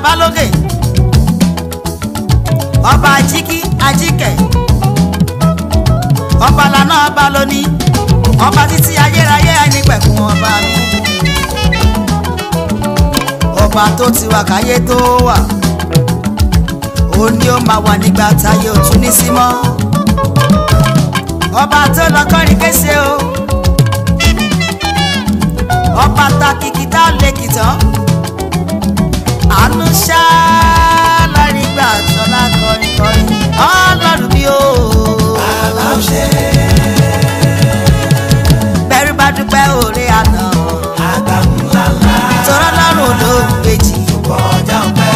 bàbá lókè ọba ajíkí ajíkẹ ọba lànà ọba lóní ọba títí ayérayé ẹnìpẹ̀kun ọba mi ọba tó ti wà káyé tó wà ó ní ó máa wà nígbà táyé ò tún ní sí mọ́ ọba tó lọ kọrin kése o ọba ta kìkì tá a lè kìtàn àánú ṣá lárí gbà tọ́lá kọrin kọrin ọlọ́run bí o. bàbá ò ṣe bẹ́rù bá dúpẹ́ òré àná àgbà ńláńlá tọ́lá lọ́rùn ló ń gbèjì. kọjá ọpẹ́.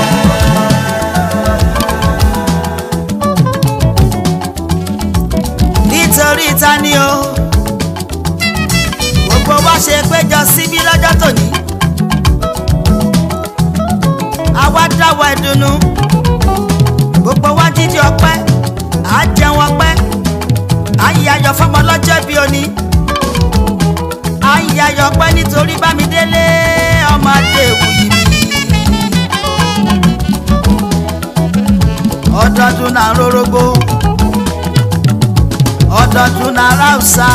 nítorí ta ni o gbogbo wa ṣe péjọ síbí lọ́jọ́ tòní àwa dáwọ́ ìdùnnú gbogbo wa jíjí ọpẹ́ à á jẹun ọpẹ́ à ń yayọ̀ fọmọ lọ́jọ́ bí òní à ń yayọ̀ ọpẹ́ nítorí bámidélé ọmọ adéwù yìí ọdọọdún náà rórógbó ọdọọdún náà ráùsà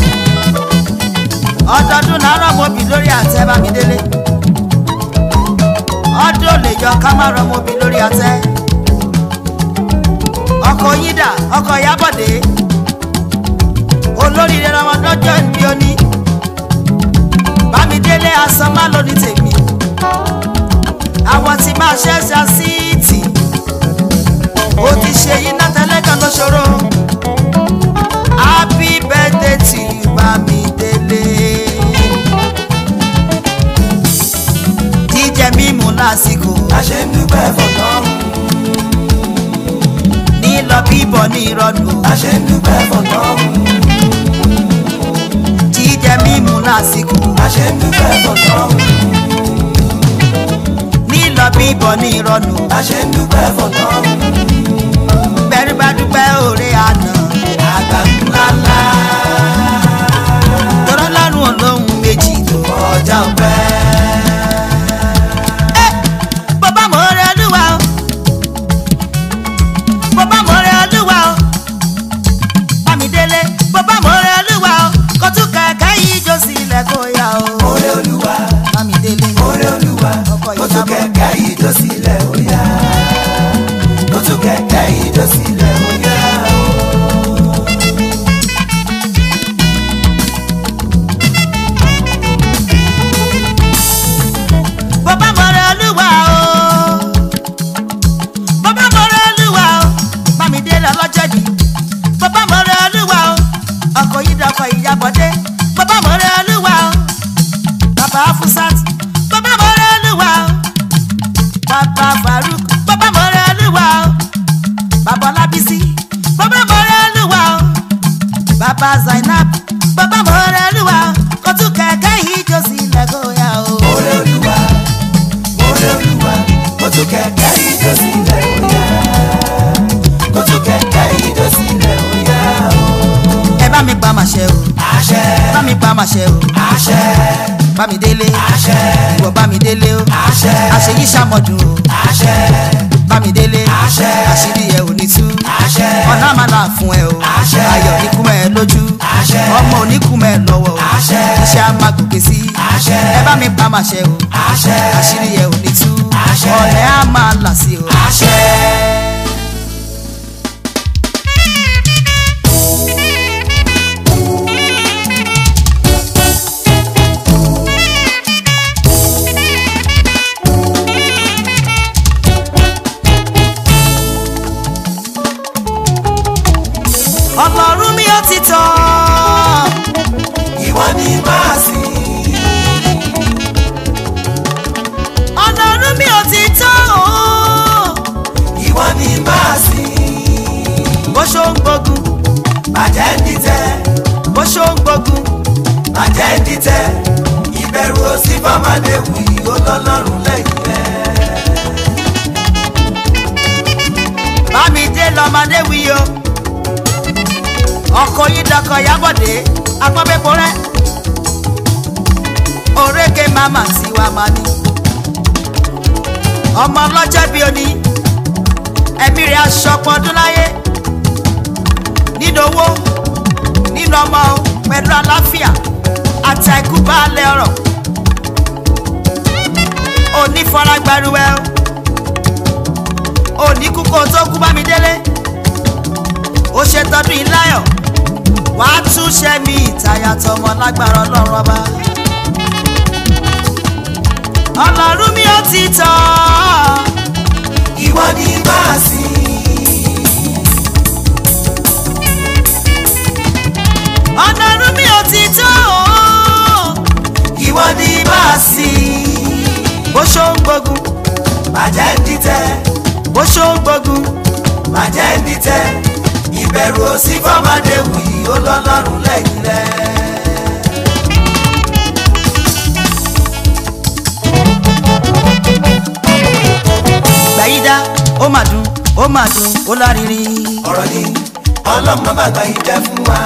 ọdọọdún náà rọmọbì lórí àtẹ bámidélé ọdún ò lè yọ ká má rọmọbì lórí àtẹ ọkọ yídà ọkọ ìyábọ̀dé olóríire ọmọdọ́jọ́ ìbí oní bámidélé asán má lóní tèmi àwọn tí máa ṣẹ́ṣà síìtì ó ti ṣe yín náà tẹ́lẹ̀ kan ló ṣòro happy birthday to you bámidélé jíjẹ mímu lásìkò a ṣe ń dúpẹ́ fọ̀tọ́run nílọ bíbọ̀ ní ìrọ̀lù a ṣe ń dúpẹ́ fọ̀tọ́run jíjẹ mímu lásìkò a ṣe ń dúpẹ́ fọ̀tọ́run nílọ bíbọ̀ ní ìrọ̀lù a ṣe ń dúpẹ́ fọ̀tọ́run bẹ́rù bá dúpẹ́ òré àná àgbà ńláńlá tọ́rọ́ lọ́rùn olóhùn méjì tó kọjá ọpẹ́. bàbá mo rẹ olúwa o bàbá mo rẹ olúwa o bámidélé bàbá mo rẹ olúwa o kó tún kẹ̀kẹ́ yìí jó sílẹ̀ kó yá o Oore Olúwa, bámidélé oore Olúwa, Ọkọ̀ kó tún ìyàbọ̀. kẹ̀kẹ́ yìí jó sílẹ̀ ó yá. Kó tún kẹ̀kẹ́ yìí jó sílẹ̀ ó yá. bàbá mo rẹ olúwa o bàbá mo rẹ olúwa o bámidélé ọlọ́jọ́ bí bàbá mo rẹ olúwa o ọkọ̀ yìí dọkọ̀ ìyàbọ̀dé bàbá mo rẹ olúwa o bàbá afusat bàbá mo rẹ olúwa o bàbá faruk bàbá mo rẹ olúwa o bàbá ọlábísí bàbá mo rẹ olúwa o bàbá zainab bàbá mo rẹ olúwa o kó tún kẹ̀kẹ́ yìí jó sílẹ̀ kó yá o. Oore Olúwa, oore Olúwa, kó tún kẹ̀kẹ́ yìí jó sílẹ̀ ó yá. Kó tún kẹ̀kẹ́ yìí jó sílẹ̀ ó yá. ẹ bá mi pa màṣẹ o Àṣẹ, ẹ bá mi pa màṣẹ o àṣẹ, bá mi délé àṣẹ, ìwọ bá mi délé o àṣẹ, àṣeyí ṣàmọdún o àṣẹ, bá mi délé Àṣẹ. àṣírí ẹ ò ní tú àṣẹ, ọ̀nà àmàlà fún ẹ o Àṣẹ. ayọ̀ oníkùmẹ̀ ẹ lójú Àṣẹ. ọmọ oníkùmẹ̀ ẹ lọ́wọ́ o Àṣẹ. iṣẹ́ á máa gòkè sí Àṣẹ. ẹ bá mi pa màṣẹ o àṣẹ, àṣírí ẹ ò ní tú Àṣẹ. ọ̀nà á máa là sí o. àṣẹ. ọlọ́run mi ó ti tán Ìwọ ni máa sìn. ọlọ́run mi ó ti tán o. Ìwọ ni máa sìn. bó ṣó ń gbógun Bàjẹ́ ń dìtẹ̀, bó ṣó ń gbógun bàjẹ́ ń dìtẹ̀. Ìbẹ̀rù òsì fọ́mọdé wù yí ó lọ́lọ́run lẹ́yìn rẹ̀. bámidé lọmọdé wí o ọkọ yìí dọkọ yábọ̀dé agbọ́bẹ́pọ̀ rẹ òrékè mama tiwa máa ní ọmọ ọlọ́jọ́ bíi oní ẹ̀mí rẹ̀ aṣọ pọ́ndún láyé nínú owó nínú ọmọ pẹ̀lú àlàáfíà àti àìkú baálé ọ̀rọ̀ òní fọlá gbaruwẹ́ o òní kú kó tó kú bá mi délé ó ṣe tọdún yìí láyọ̀ wàá tún ṣe mí ìtayà tọmọ lágbára ọlọ́run ọba ọlọ́run mi ò ti tọ́ ìwọ ni máa sìn. ọlọ́run mi ò ti tọ́ ìwọ ni máa sìn. bó ṣó ń gbógun bàjẹ́ ń dìtẹ̀ bó ṣó ń gbógun bàjẹ́ ń dìtẹ̀ ìbẹ̀rù òsì fọ́mọdé wù yìí ó lọ́lọ́run lẹ́yìn rẹ̀. gbàyídá ó mà dùn ó mà dùn ó lárinrin ọ̀rọ̀ ni ọlọ́mọ bàgbà yìí jẹ́ fún wa.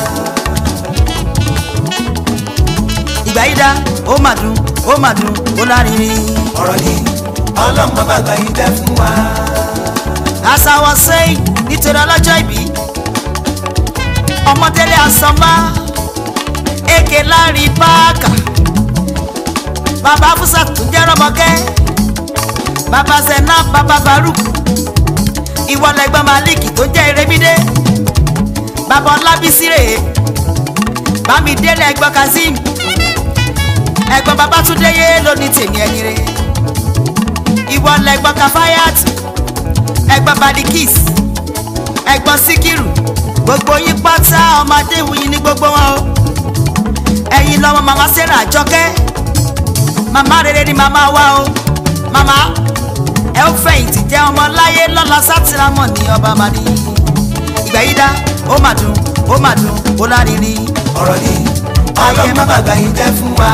ìgbàyídá ó mà dùn ó mà dùn ó lárinrin. ọ̀rọ̀ ni ọlọ́mọ bàgbà yìí jẹ́ fún wa. as i was saying nítorí ọlọ́jọ́ ìbí ọmọdélé asọ́mà èké láàrin páàkà bàbá fúsà tó jẹ́ rọ́mọkẹ́ bàbá zena bàbá baruk ìwọlẹ̀gbọ́n malik tó jẹ́ erébídé bàbá ọlábísí rèé bámidélé ẹ̀gbọ́n kazeem ẹ̀gbọ́n babátúndé yé lónìí tèmi ẹ̀yìn rẹ̀ ìwọlẹ̀gbọ́n kafayat ẹ̀gbọ́n badikis ẹ̀gbọ́n síkírù gbogbo yín pátá ọmọdé wuyì ní gbogbo wọn o ẹ̀yin lọ́mọ màmá sarah àjọkẹ́ màmá rere ni màmá wa o màmá ẹ ó fẹ̀yìntì jẹ́ ọmọ láyé lọ́la sátìrámọ̀ ní ọba màdí ìgbà yìí dá ó mà dùn ó mà dùn ó lárinrin ọ̀rọ̀ ni ọlọ́mọ bàgbà yìí jẹ́ fún wa.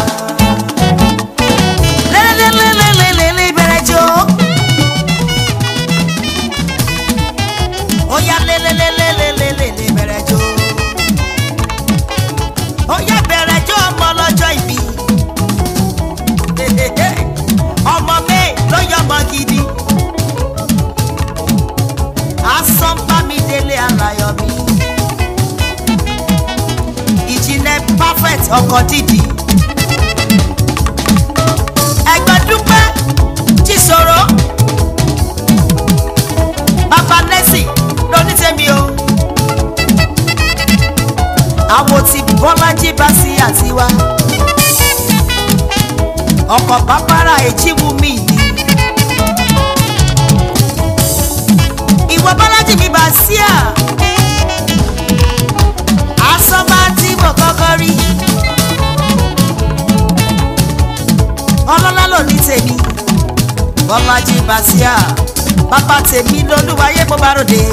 lélelélelélelé bẹ̀rẹ̀ jó ó yá lélelélelélelé bẹ̀rẹ̀ jó ó yá bẹ̀rẹ̀ jó ọmọ ọlọ́jọ́ ìbí ọmọ mi ló yọ ọmọ gidi asán bá mi délé alayọ̀ mi ìjìnlẹ̀ perfect ọkọ̀ dídì ẹgbẹ́ dúpẹ́ tí sọ̀rọ̀ bàbá nẹ́sì lóní tèmi o àwọn tí bọ́lájí bá sí àtiwá ọkọ̀ bàbára èjìwú mi ni ìwọ bọ́lájí mi bá sí à asán máa tí mo kọ́kọ́ rí. ọlọ́lá ló ní tèmi bọ́lájí basia bàbá tèmi lolúwayé bó bá ròde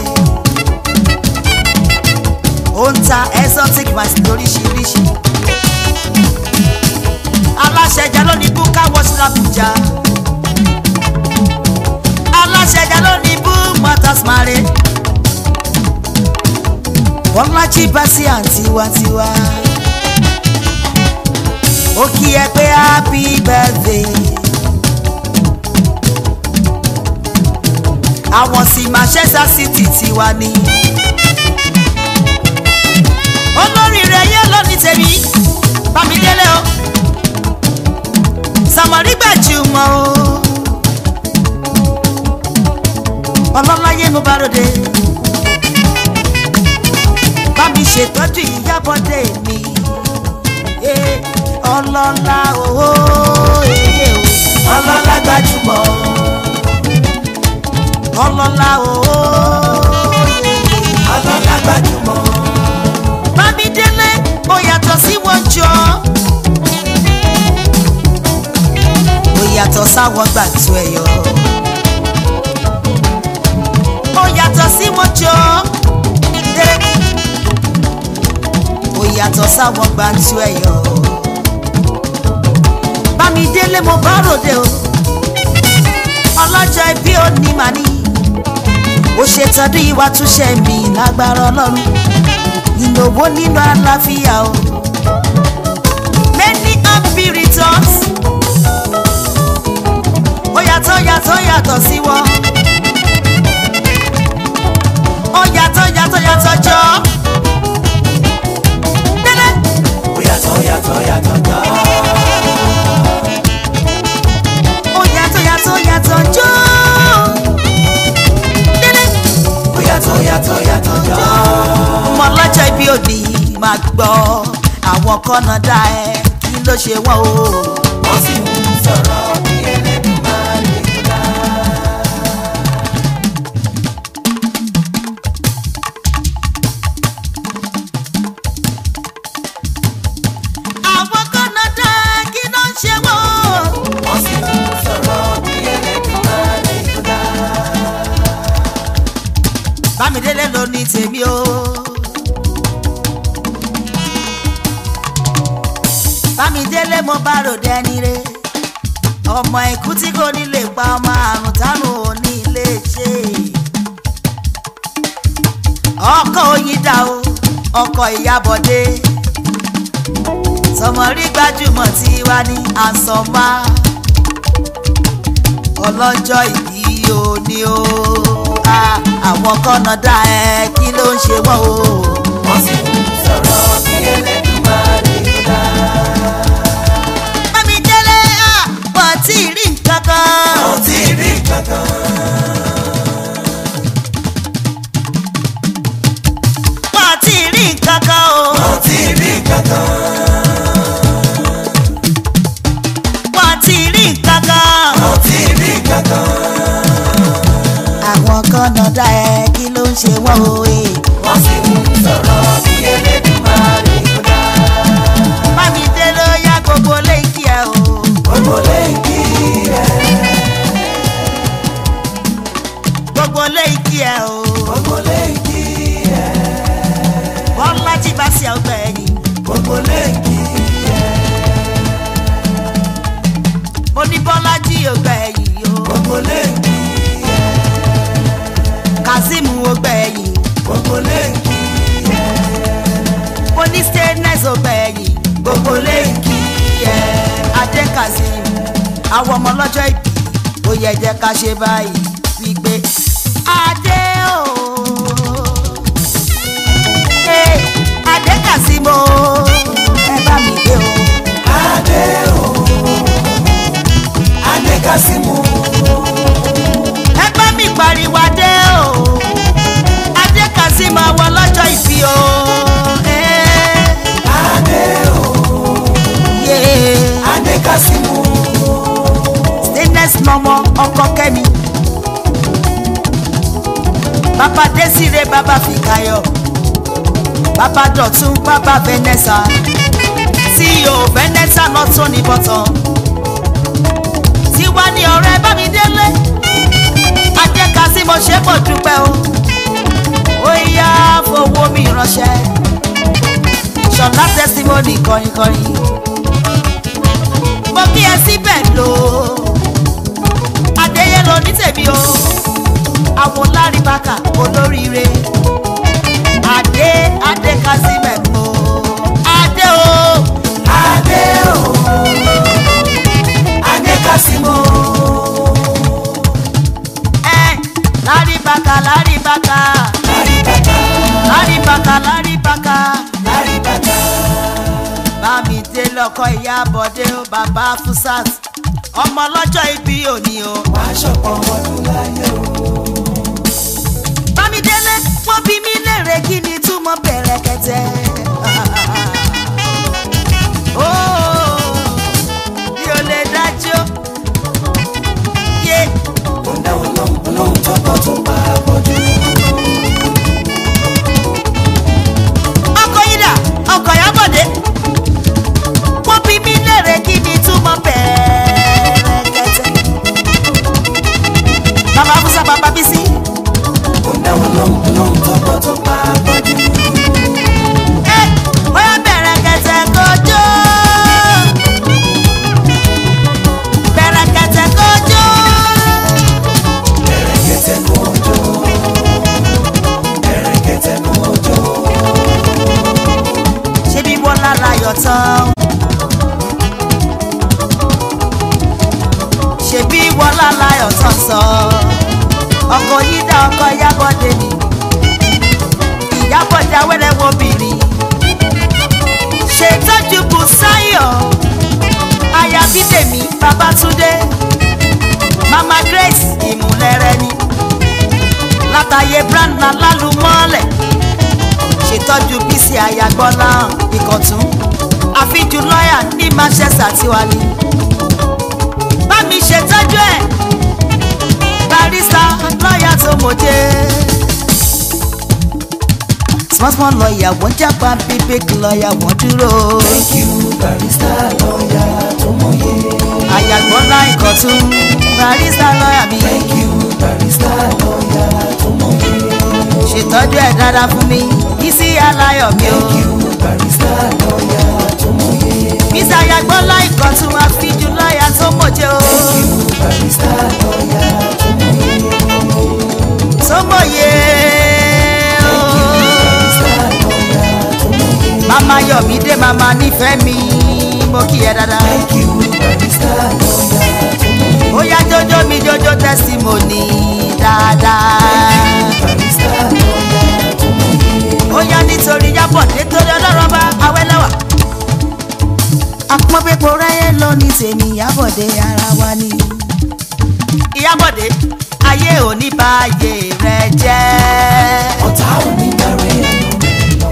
ó ń ta exotic wine lóríṣiríṣi aláṣẹjà ló ní búkà wọ́sí làbújá aláṣẹjà ló ní bú motors mare bọ́lájí basia tiwantiwa ó kí ẹ pé happy birthday. àwọn sì manchester city tiwa ni. olórí rẹ̀ yé lónìí tèmi bámidélé o sàmọ̀rí gbàjúmọ̀ o ọlọ́láyé mo bá ròde bá mi ṣètọ́jú ìyábọ̀dé mi eh, ọlọ́lá owó èyí o ọlọ́lá gbajúmọ̀ ọlọ́lá owó ọlọ́lá gbajúmọ̀ bámidélé ó yàtọ̀ sí wọn jọ ó yàtọ̀ sáwọn gbàtú ẹ̀yọ ó yàtọ̀ sí wọn jọ Eh, ó yàtọ̀ sáwọn gbàtú ẹ̀yọ bámidélé mo bá ròde o ọlọ́jọ́ ẹbí ò ní màní ó ṣètọ́jú ìwà túnṣe mi lágbára ọlọ́run ìnáwó nínú àlàáfíà o many happy returns ó yàtọ̀ yàtọ̀ yàtọ̀ sí wọn. ó yàtọ̀ yàtọ̀ yàtọ̀ jọ. délé ó yàtọ̀ yàtọ̀ yàtọ̀ jọ. ó yàtọ̀ yàtọ̀ yàtọ̀ jọ. délé ó yàtọ̀ yàtọ̀ yàtọ̀ jọ. ọmọ ọlọ́jọ́ ibi òbí máa gbọ́ àwọn kọ́nà dá ẹ kí ló ṣe wọ́n o. wọ́n sì ń sọ̀rọ̀ bí Ẹlẹ́dùmarè tó dá. àwọn kọ́nà dá kí ló ń ṣe wọ́n o. wọ́n sì ń sọ̀rọ̀ bí Ẹlẹ́dùmarè tó dá. bámidélé ló ní tèmi o. bámidélé mo bá ròde ẹni re ọmọ ikú tí kò ní lè pa ọmọ àrùn tánù ò ní lè ṣe. ọkọ oyin dá o ọkọ ìyábọ̀dé sọmọrí gbajúmọ̀ tí wá ní àsọmá ọlọ́jọ́ ìbí òní o Ah, àwọn kọ́nà dá ẹ kí ló ń ṣe wọ́n o. wọ́n sì ń sọ̀rọ̀ bí Ẹlẹ́dùmarè tó dá. Bámidélé ah, wọ́n ti rí nǹkan kan. ó ti rí kankan. wọ́n ti rí nǹkan kan o. ó ti rí kankan. wọ́n ti rí nǹkan kan. ó ti rí kankan. àwọn kọ́nà dá ẹ kí ló ń ṣe wọ́n o. eh. wọ́n sì ń sọ̀rọ̀ bí Ẹlẹ́dùmarè tó dá. Bámidélé ó yá gbogbo léèkì ẹ o. gbogbo lẹ́yìn rẹ̀. gbogbo léèkì ẹ o. gbogbo lẹ́yìn rẹ̀. bọ́lá jí bá sí ọgbẹ́ ẹ̀yìn. gbogbo lẹ́yìn rẹ̀. mo ní bọ́lá jí ọgbẹ́ ẹ̀yìn o. gbogbo lẹ́yìn rẹ̀. kazeem ọgbẹ́ ẹ̀yìn. gbogbo lẹ́yìn rẹ̀. mo ní stainless ọgbẹ́ ẹ̀yìn. gbogbo léèkì ẹ adé kazeem. àwọn ọmọ ọlọ́jọ́ ìbí ó yẹ jẹ́ ká ṣe báyìí wípé adé o. Hey, adé kazeem o ẹ bá mi gbé o. adé o. adé kásímù. ẹ bá mi pariwo adé o. adé kazeem àwọn ọlọ́jọ́ ìbí o. Hey, adé o. yeah. adé kásímù. stainless lọmọ ọkọ kẹmi bàbá desire bàbá fìkàyọ bàbá dọ̀tún bàbá vanessa ceo vanessa lọ́tún ní bọ́tàn tiwa ní ọ̀rẹ́ bámidélé adéka sí mo ṣe pọ̀ dúpẹ́ o ó yá fowó mi ránṣẹ́ ṣọlá testimony kọrinkọrin mo kí ẹ síbẹ̀ lò ó adéyé ló ní tèmi o àwọn lárìbákà olóríire adé adé kásímẹ̀ o adé o adé o. adé kásímù. ẹ lárìbákà lárìbákà lárí bàtà. lárìbákà lárìbákà lárí bàtà. bámi dé lọkọ ìyá bọ̀dé o bàbá fusat ọmọ ọlọ́jọ́ ibi òní o. wàá ṣọ̀pọ̀ ọdún láyé o. bámidélé wọ́n bí mi léèrè kí ni túmọ̀ bẹ̀rẹ̀ kẹtẹ. Ó, mi ò lè dájú. Yé ó ń dáwọn lóhùn olóhùn tó bọ́ tó bá bọ́jú. ọkọ̀ yín dà ọkọ̀ Ìyábọ̀dé. Wọ́n bí mi léèrè kí ni túmọ̀ bẹ̀rẹ̀ kẹtẹ. Bàbá Musa bàbá Bísí. ó ń dáwọn lóhùn olóhùn tó bọ́ tó bá bọ́jú. Ẹ ṣebí wọlá láyọ̀ tán sọ ọkọ yídá ọkọ yábọ̀dé ni ìyábọ̀dé awẹ́rẹ́ wo obìnrin ṣètọ́jú bùsáyọ̀ aya bídèmí babátúndé mama grace ìmúlẹ̀rẹ̀ ni látàyè brandna lálùmọ́lẹ̀ ṣètọ́jú bísí àyàgbọ́lá ìkọ̀tún àfijù lọ́ọ̀yà ní manchester tiwa ni bá mi ṣètọ́jú ẹ̀ barista lọ́ọ̀yà tó mọ̀jẹ́ small small lọ́ọ̀yà wọ́n jápa big big lọ́ọ̀yà wọ́n dúró thank you barista lọ́ọ̀yà tó mọ̀ye. àyàgbọ́lá ìkọ̀tún barista lọ́ọ̀yà mi thank you barista lọ́ọ̀yà tó mọ̀ye. ṣètọ́jú ẹ̀ dáadáa fún mi bísí aláyọ̀ mi o thank you barista lọ́ọ̀yà tó mọ̀ye. bísí àyàgbọ́lá ìkọ̀tún àfijù lọ́ọ̀yà tó mọ̀jẹ́ o thank you barista lọ́ọ̀yà tó mọ̀ye. tó mọ̀yé o. barista lọ́ọ̀yà tó mọ̀ye. mama yọ̀mídé mama nífẹ̀ẹ́ mi mo kí ẹ dáadáa. thank you barista lọ́ọ̀yà tó mọ̀ye. ó yá jójó mi jójó testimony dáadáa. barista lọ́ọ̀yà tó mọ̀ye. ó yá nítorí yábọ̀ nítorí ọlọ́run bá awẹ́lẹ́wà. àpọ́npẹ́pọ̀ rẹ́yẹ lọ ní tèmi ìyábọ̀dé ara wa ni. ìyábọ̀dé ayé ò ní bá ayé rẹ jẹ́. ọ̀tá ò ní bẹ̀rẹ̀ ẹ̀yọ́ mi lọ.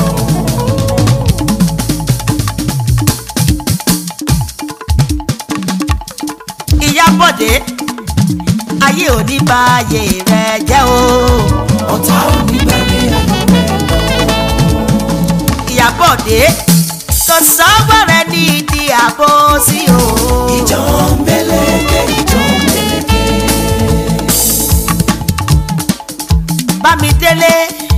ìyábọ̀dé ayé ò ní bá ayé rẹ jẹ́ o. ọ̀tá ò ní bẹ̀rẹ̀ ẹ̀yọ́ mi lọ. ìyábọ̀dé kò sọ́wọ́ rẹ ní ìdí àbò sí o. ìjọ ń bẹ̀lẹ̀kẹ̀ ìjọ ń bẹ̀lẹ̀kẹ̀. bámidélé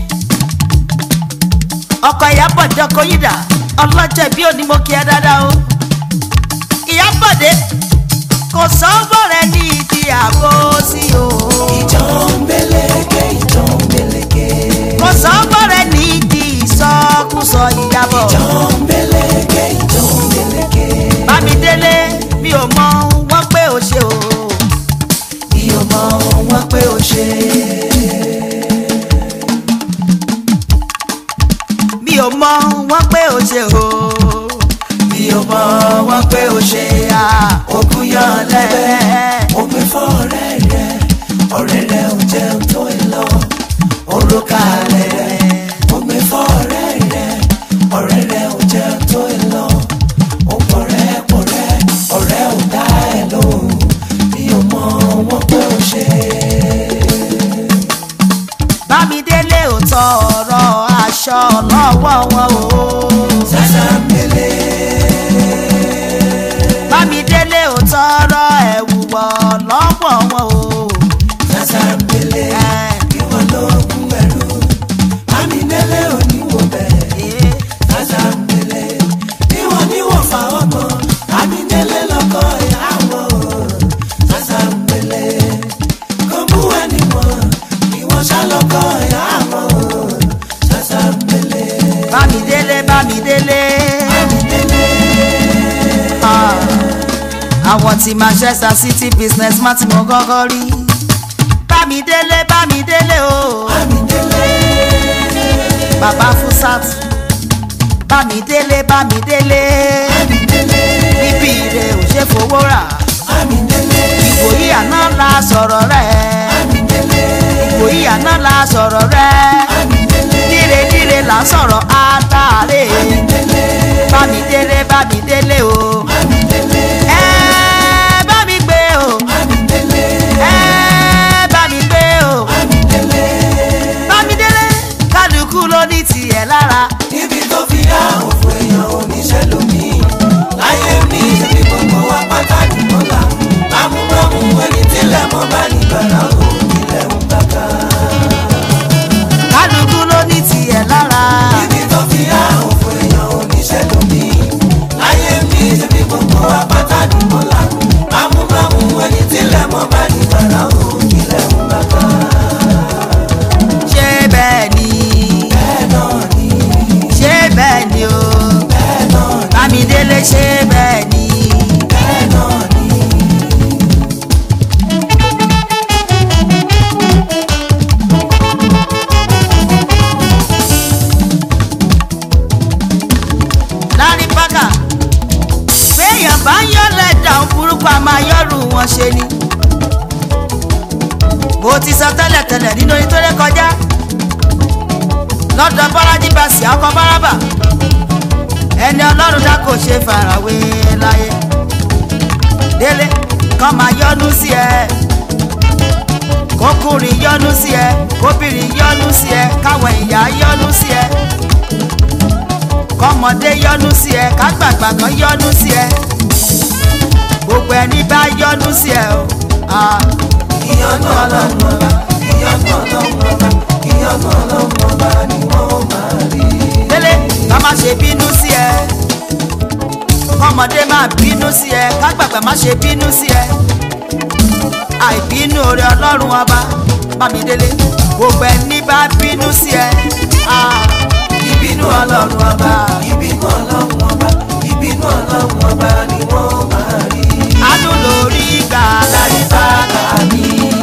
ọkọ ìyábọ̀dé ọkọ yídà ọlọ́jọ́ ìbí òní mo kí ẹ dáadáa o. ìyábọ̀dé kò sọ́wọ́ rẹ ní ìdí àbò sí o. ìjọ ń bẹ̀lẹ̀kẹ̀ ìjọ ń bẹ̀lẹ̀kẹ̀. kò sọ́wọ́ rẹ ní ìdí ìsọkúsọ ìyàbọ̀. ìjọ ń bẹ̀lẹ̀kẹ̀ ìjọ ń bẹ̀lẹ̀kẹ̀. bámidélé mi ò mọ wọ́n pé o ṣe o. mi ò mọ wọn pé ó ṣe. mi ò mọ wọ́n pé o ṣe o. mi ò mọ wọn pé ó ṣe. òkú yan lẹ́bẹ̀. ó pè fún ọ̀rẹ́ rẹ̀ ọ̀rẹ́ rẹ̀ ò jẹun tó ẹ lọ. òrùka rẹ̀ ó pè fún ọ̀rẹ́ rẹ̀ ọ̀rẹ́ rẹ̀ ò jẹun tó ẹ lọ. ó pọ̀rẹ́ pọ̀rẹ́ ọ̀rẹ́ ò dá ẹ lóhùn. mi ò mọ wọn pé ó ṣe. bámidélé ò tọrọ aṣọ lọ́wọ́ wọn o. sàṣàmbélé bámidélé ò tọrọ ẹ̀wù wọ̀ lọ́wọ́ wọn o. sàṣàmbélé Ẹ̀, kí wọ́n lóògùn ẹ̀rù. àmì oníwò bẹ́ẹ̀. ẹ̀, sàṣàmbélé bí wọ́n níwọ̀n fáwọn kan àmìdélé lọ́kọ̀ ìyá wọn o sàṣàmbélé kò mú ẹni wọn ìwọ̀n ṣàlọ́kọ̀ ìyá wọn o sàṣàmbélé bámidélé bámidélé. àmìdélé Ah, àwọn tí manchester city business má ti mọ gọ́gọ́ rí. bámidélé bámidélé o. àmìdélé bàbá fúsàt. bámidélé bámidélé. àmìdélé bíbí rẹ̀ ò ṣe fowó rà. àmìdélé ìwòyí àná la sọ̀rọ̀ rẹ̀. àmìdélé ìwòyí àná la sọ̀rọ̀ rẹ̀. àmìdélé díre díre là ń sọ̀rọ̀ àtàlẹ́. àmìdélé bámidélé bámidélé o. àmìdélé ẹ bá mi gbé o. àmìdélé ẹ bá mi gbé o. àmìdélé bámidélé kálukú ló ní tiẹ̀ lára. níbi tó fi há òfò èèyàn oníṣẹ́ lómi láyé mi ibi gbogbo wa pátá nìkan là bámúbámú ẹni tílẹ̀ mọ́ bá nígbàrá o ilẹ̀ ń bàbá. kálukú ló ní tiẹ̀ lára. níbi tó fi há òfò èèyàn oníṣẹ́ lómi láyé mi ibi gbogbo wọn ṣe ni. mo ti sọ tẹ́lẹ̀tẹ́lẹ̀ nínú orin tó ré kọjá lọ́dọ̀ bọ́lájí bàṣì ọkọ̀ báràbà ẹni ọlọ́run dá kò ṣe farawé láyé délé kọ́ máa yọ́nú sí ẹ kókùnrin yọ́nú sí ẹ kóbìnrin yọ́nú sí ẹ káwọn ìyá yọ́nú sí ẹ kọ́mọdé yọ́nú sí ẹ kágbàgbà kan yọ́nú sí ẹ gbogbo ẹni bá yọ́nú sí ẹ o. ah, ìyọ́nú ọlọ́run ọba ìyọ́nú ọlọ́run ọba ìyọ́nú ọlọ́run ọba ni wọ́n máa rí. délé ká má ṣe bínú sí ẹ kọ́mọdé má bínú sí ẹ kágbàgbà má ṣe bínú sí ẹ àìbínú oore ọlọ́run ọba bámidélé gbogbo ẹni bá bínú sí ẹ ah, ìbínú ọlọ́run ọba ìbínú ọlọ́run ọba ìbínú ọlọ́run ọba ni wọ́n máa rí. àánú lórí gbà láyé bàbá mi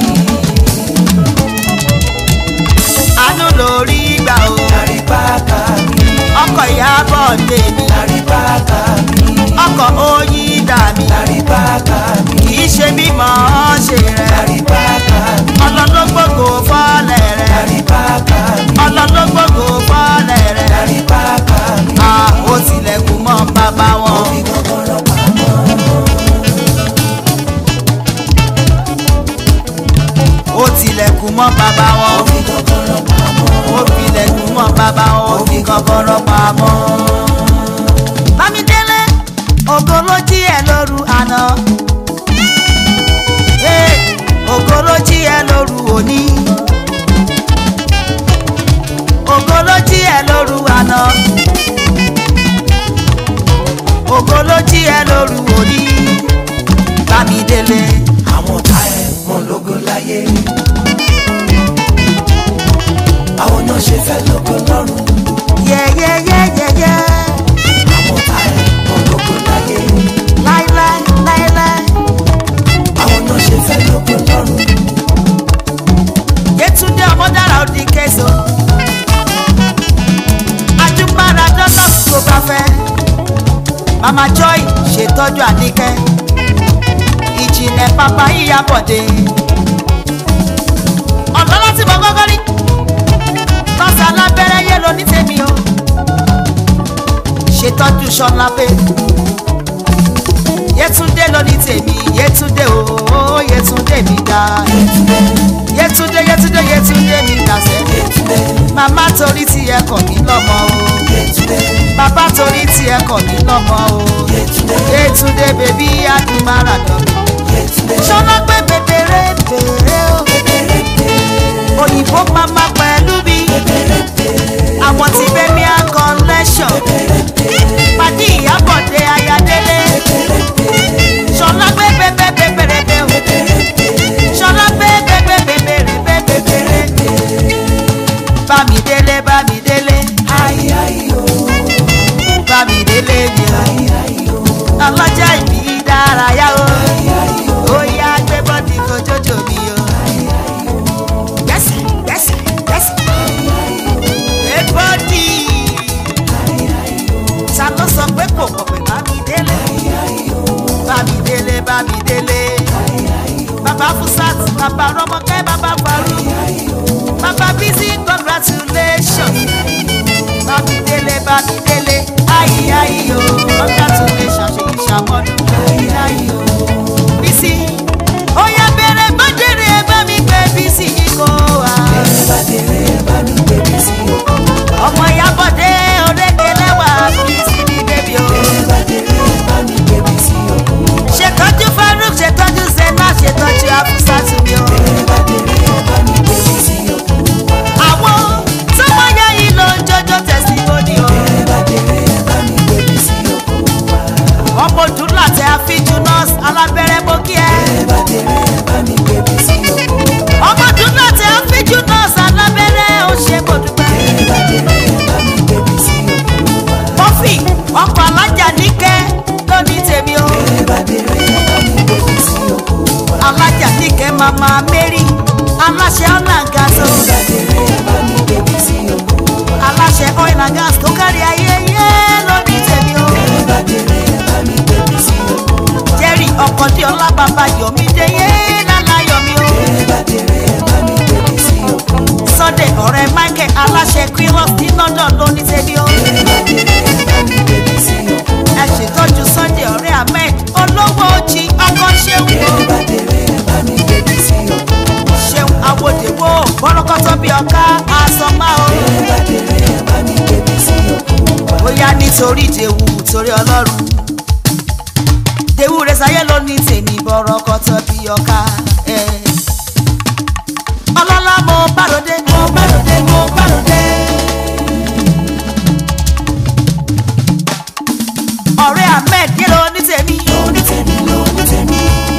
àánú lórí gbà o lárí bàkà mi ọkọ̀ ìyábọ̀ lè mi lárí bàkà mi ọkọ̀ oyin dà mí lárí bàkà mi kì í ṣe mímọ́ ṣe rẹ̀ lárí bàkà mi ọlọ́lọ́gbògò fọ́lẹ̀ rẹ̀ lárí bàkà mi ọlọ́lọ́gbògò fọ́lẹ̀ rẹ̀ lárí bàkà mi. a ó tilẹ̀kùn mọ́ bàbá wọn. fi kọ́kọ́rọ́ pamọ́. ó tilẹ̀kùn mọ́ bàbá wọn. fi kọ́kọ́rọ́ pamọ́. ó filẹ̀kùn mọ́ bàbá wọn. ó fi kọ́kọ́rọ́ pamọ́. bámidélé ògo ló jí ẹ lóru àná. Ee, ògo ló jí ẹ lóru òní. ògo ló jí ẹ lóru àná. ògo ló jí ẹ lóru òní. bámidélé. àwọn ọ̀tá ẹ̀ wọn lógo láyé. àwọn náà ṣe fẹ́ lógo lọ́rùn. yẹ́yẹ́yẹ́yẹ́yẹ́. àwọn ọ̀tá ẹ̀ wọn lógo láyé. láíláí láíláí. àwọn náà ṣe fẹ́ lógo lọ́rùn. Yétúndé ọmọdára ó di késo. Ajúmọ́ra dọ́là tó bá fẹ́. Mama Joy ṣètọ́jú Àníkẹ́. Ìjìnlẹ̀ papa yíya bọ̀dé. Ọ̀dọ́ láti mọ gọ́gọ́ rí. Nọ́ọ̀sì alábẹ́rẹ́ yé lo ní tèmi o. Ṣètọ́jú Ṣọlá pé. Yétúndé ló ní tèmi. Yétúndé o, Yétúndé mi dáa yẹtúndé yẹtúndé yẹtúndé mi dàsẹ́. màmá torí tí ẹ kọ̀ mí lọ́mọ o. bàbá torí tí ẹ kọ̀ mí lọ́mọ o. yẹtúndé bèbí adùnmára dọ̀mí. ṣọlá pé bèbèrè bèrè o. òyìnbó mama pẹ̀lú mi. àwọn tí bẹ́mi á collection. pàdé ìyábọ̀dé ayádélé. ṣọlá pé bèbè bèbèrè bè o. ṣọlá pé bèbè bèbèrè bèbèrè. bámidélé bámidélé ayé ayé o bámidélé mi o. ayé ayé o ọlọ́jà ìbí dárayá o. ayé ayé o ó yá gbé bọ́dì kojójó mi o. ayé ayé o yẹ́sì yẹ́sì yẹ́sì. ayé ayé o gbé bọ́dì. ayé ayé o ta ló sọ pé kò mọ̀ pé bámidélé. ayé ayé o bámidélé bámidélé. ayé ayé o bàbá fúsàt bàbá rọmọkẹ́ bàbá faru. ayé o bàbá bísí congratulations. bámidélé bámidélé ayi ayi o congratulations ṣe ìṣàmọ́dún. ayi ayi o. bísí ó yá bẹ̀rẹ̀ bọ́dẹ̀rẹ̀ ẹ bá mi gbé bísí yìí kó wa. ẹ bá dèrè ẹ bá mi gbèbí sí òkú ọmọ ìyábọ̀dé orége lẹ́wà bísí ní bébí o. ẹ bá dèrè ẹ bá mi gbèbí sí òkú ṣètọ́jú farouk ṣètọ́jú zena ṣètọ́jú afusatu mi o. ẹ bá dèrè ẹ bá mi gbèbí sí òkú àwọn tọmọya yìí ló ń jọjọ tẹsíwọ́nì o. ẹ bá dèrè ẹ bá mi gbèbí sí òkú ọmọ òdúrà tẹ àfijù nọ́ọ̀sì alábẹ́rẹ́ mo kí ẹ. ẹ bá dèrè ẹ bá mi gbèbí sí òkú ọmọ òdúrà tẹ àfijù nọ́ọ̀sì alábẹ́rẹ́ ó ṣe kò dúpẹ́. ẹ bá dèrè ẹ bá mi gbèbí sí òkú mọ́fì ọkọ̀ alájà níkẹ́ ló ní tèmi o. ẹ bá dèrè ẹ bá mi gbèbí sí òkú alájà níkẹ́ mama mary aláṣẹ ọ̀nà gaso ẹ bá dèrè ẹ bá mi gbèbí sí òkú aláṣẹ oil and gas tó kárí ayé yé ló ní tèmi o. ẹ bá dèrè ẹ bá mi gbèbí sí òkú jerry ọkọ̀dé ọlá bàbá yomi deyé lálá yomi o. ẹ bá dèrè ẹ bá mi gbèbí sí òkun wa. sunday ọ̀rẹ́ michael aláṣẹ quiros ní london ló ní tẹ́bí o. ẹ bá dèrè ẹ bá mi gbèbí sí òkun wa. ẹ ṣètọ́jú sunday ọ̀rẹ́ ahmed olówó ojì ọkọ̀ ṣeun ẹ o. bá dèrè ẹ bá mi gbèbí sí òkun wa. ṣeun awòdèwò bọ́lọ́kọ́tọ́ bí ọ̀ká àsọ̀má o. ẹ bá dèrè ẹ bá mi gbèbí sí òkun wa. bóyá nítorí ìdèwù torí ọlọ́run dèwù rẹ̀ sáyé ló ní tèmi bọ́lọ́kọ́tọ́ bí ọ̀ká. ẹ̀. ọlọ́lá mo bàròdé mo bàròdé mo bàròdé. ọ̀rẹ́ ahmed yé ló ní tèmi. lóní tèmi lóní tèmi.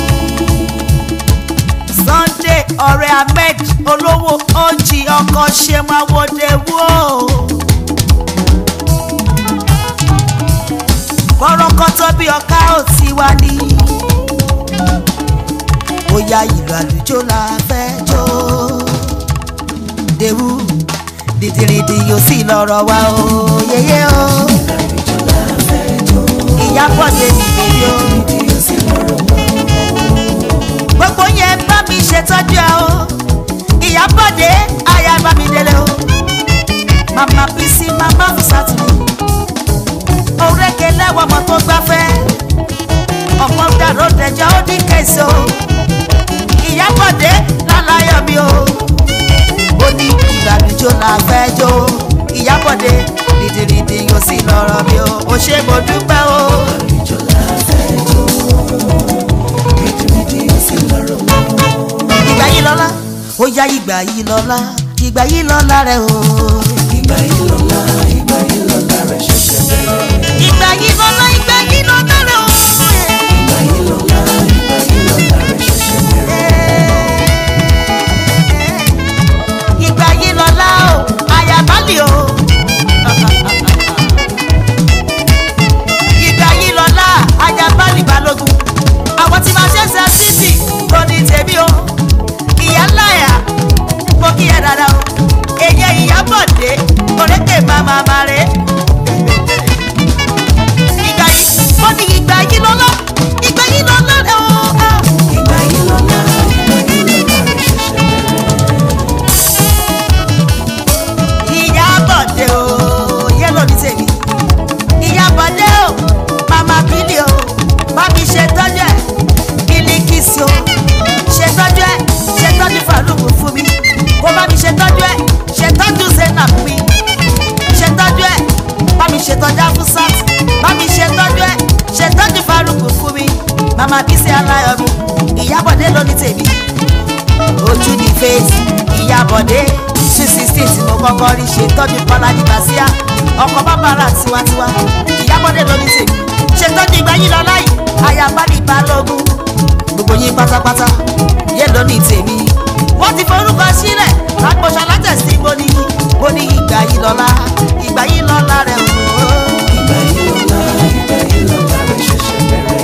sunday ọ̀rẹ́ ahmed olówó ojì ọkọ̀ ṣe máa wọlé wò. bọ́rọ̀kọ́tọ́ bí ọ̀ká ò ti wá ní. bóyá ìlú àlùjọ la fẹ́ jó. dèwú dìdìrìdì yóò sì lọ́rọ̀ wá o yeye o. ìyábọ̀ tèmi bèbí o gbogbo yẹn bá mi ṣètọ́jú ẹ o ìyábọ̀dé aya bá mi délé o màmá bísí màmá fúsàtì òrékè lẹ́wọ̀ ọmọ tó gbáfẹ́ ọmọ dàrú dẹjọ́ ó ní kẹsì o ìyábọ̀dé lálàyọ̀ mi o ó ní ìgbàlùjọ là fẹ́ jó ìyábọ̀dé rìndìrìndì yóò sì lọ́rọ̀ mi o ó ṣe mo dúpẹ́ o. ìgbà yìí lọ́la ó yá ìgbà yìí lọ́la ìgbà yìí lọ́la rẹ̀ o. ìgbà yìí lọ́la ìgbà yìí lọ́la rẹ̀ ṣẹ̀ṣẹ̀ bẹ̀rẹ̀. ìgbà yìí lọ́la ìgbà yìí lọ́la rẹ̀ o. ìgbà yìí lọ́la ìgbà yìí lọ́la rẹ̀ ṣẹ̀ṣẹ̀ bẹ̀rẹ̀. ìgbà yìí lọ́la o àyàbálì o. ìgbà yìí lọ́la àyàbálì balógun àwọn tí máa ṣẹ̀ṣẹ̀ títì kò ní tèmi o. ìyá ńláyà mo kí ẹ dáadáa o. èyẹ ìyábọ̀dé òrékè máa máa rè é. ìgbà yìí mo ní ìgbà yìí lọ́la ìgbà yìí lọ́la rẹ̀ o. ìgbà yìí lọ́la ìgbà yìí lọ́la rẹ̀ ṣẹ̀ṣẹ̀ bẹ̀rẹ̀. ìyábọ̀dé o yẹ ló ní tèmi ìyábọ̀dé o mama bílí o bá mi ṣe tọ́jú ẹ̀ bílíkìsì o ṣe tọ́jú ẹ̀ ṣe tọ́jú faruku fún mi kó bá mi ṣe tọ́jú ẹ̀ ṣe tọ́jú zainab mi ṣe tọ́jú ẹ̀ bá mi ṣe tọ́jú afusat bá mi ṣe tọ́jú ẹ̀ ṣe tọ́jú faruku fún mi mama bísí aláyọ̀ mi ìyábọ̀dé ló ní tèmi ojú ní face ìyàbọ̀dé two sixteen tí mo kọ́kọ́ rí ṣe tọ́jú bọ́lá ní bàṣíà ọkọ̀ bàbára tiwantiwa ìyàbọ̀dé lóní tèmi ṣe tọ́jú ìgbà yìí lọ láì àyàbá ní balógun gbogbo yín pátápátá yé lóní tèmi wọ́n ti forúkọ sílẹ̀ lágbóṣọ látẹ̀sí bóní bóní ìgbà yìí lọ́la ìgbà yìí lọ́la rẹ̀ o. ìgbà yìí lọ́la ìgbà yìí lọ́la rẹ̀ ṣẹ̀ṣẹ̀ bẹ̀rẹ̀.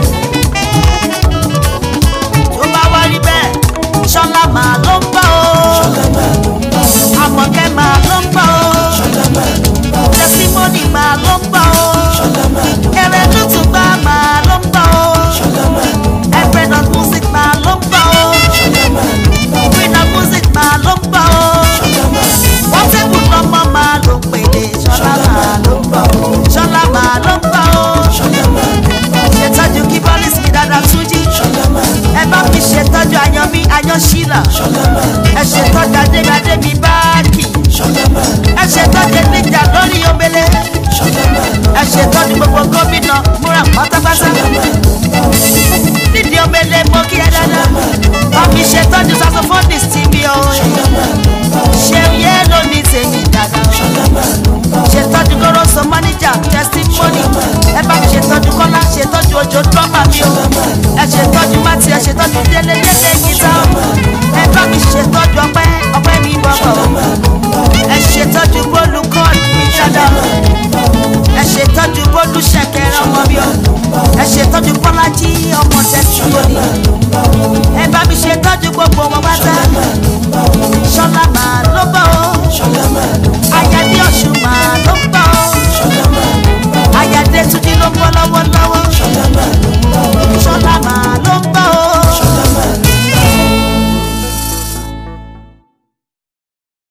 tó bá wá rí bẹ́ẹ̀ ṣọlá màá ló ń bọ̀ o ṣọlá máa ló ń bá ọ. àmọ̀kẹ́ màá ló ń bọ̀ o. ṣọlá máa ló ń bá ọ. tẹsímọ́nì máa ló ń bọ̀ o. ṣọlá máa ló ń bá ọ. ẹrẹ tuntun gbà máa ló ń bọ̀ o. ṣọlá máa ló ń bá ọ. ẹgbẹ́ náà music máa ló ń bọ̀ o. ṣọlá máa ló ń bá ọ. green náà music máa ló ń bọ̀ o. ṣọlá máa ló ń bá ọ. wọ́n tẹ́kù lọ́mọ máa ló ń pèlè. ṣọlá máa ló ń bọ̀ o. ṣọlá máa ló ń bọ̀ o. ṣọlá máa ló ń bá ọ. ṣètọ́jú kí bọ́lísì mi dáadáa tún jí. ṣọlá máa ló ń bá ọ. ẹ bá mi ṣètọ́jú ayan mi ayan ṣílà. ṣọlá máa ló ń bá ẹ ṣètọ́jú adébadé mi báàkì. ọ. ṣọlá máa ló ń bá ẹ ṣètọ́jú níjà lórí omele. ọ. ṣọlá máa ló ń bá ẹ ṣètọ́jú gbogbo gómìnà múra pátápátá. nídìí omele mo kí ẹ dáadáa. bá mi ṣètọ́jú saxophonist tí mi ò ṣe yé lónìí tèmi dáadáa. ṣètọ́jú goroso manager testimony ẹ bá mi ṣètọ́jú kọ́lá ṣètọ́jú ojo drama mi o ẹ ṣètọ́jú mati ẹ ṣètọ́jú délé